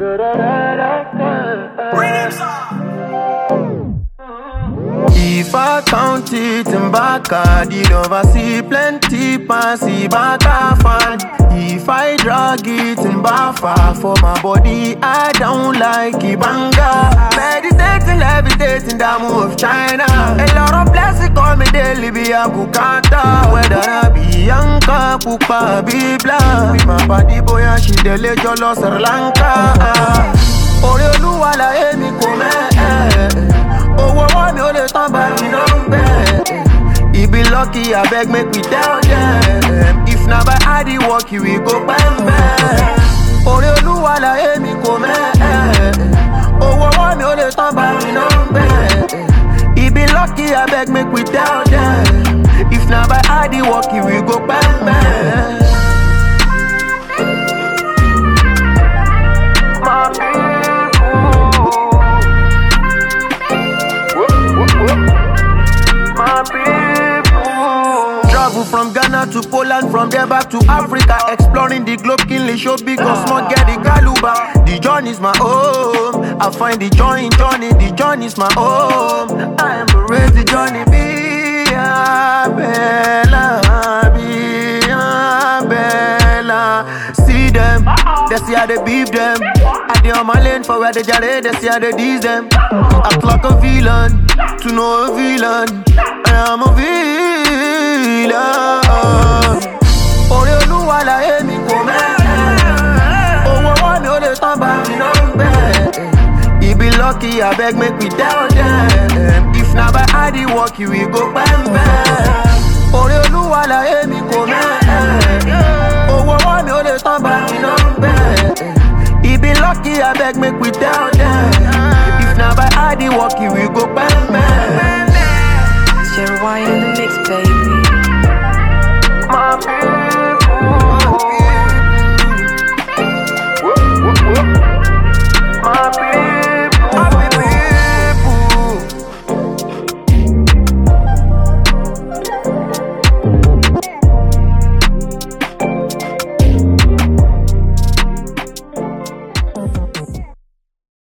If I count it in Baka, did oversee plenty passy Baka fan. If I drag it in Bafa for my body, I don't like Ibanga. Meditating, levitating, the move of China. A lot of blessings call me daily, be a bukata. Whether I be Yanka, Pupa, be black. My body boy, and she dele jolo Sri Lanka. Orí olúwa láyé mi kò mẹ́ owó ọwọ́ mi ò lè tán bá mi náà ń bẹ̀. Ibi lucky abeg make we tell them. If na by hard work we go pẹ́ńpẹ́. Orí olúwa láyé mi kò mẹ́ owó ọwọ́ mi ò lè tán bá mi náà ń bẹ̀. Ibi lucky abeg make we tell them. If na by hard work we go pẹ́ńpẹ́. My people. My people. Travel from Ghana to Poland, from there back to Africa. Exploring the globe, keenly show big or small, get the galuba. The journey's my home. I find the joy in journey, the journey's my home. I embrace the journey, be a bella, be a bella. See them, they see how they beef them. I dey on my lane for where they jare, they see how they tease them. Act like a villain, to know a villain. I am a villain. Orí olúwa láyé mi kò mẹ́. Owó ọwọ́ mi ò lè tán bá mi náà ń bẹ̀. Ibi lucky abeg make we tell them. If na by hard work we go pẹ́ńpẹ́. Orí olúwa láyé mi kò mẹ́. Owó ọwọ́ mi ò lè tán bá mi náà ń bẹ̀. Ibi lucky abeg make we tell them. If na by hard work we go pẹ́ńpẹ́. Jeremiah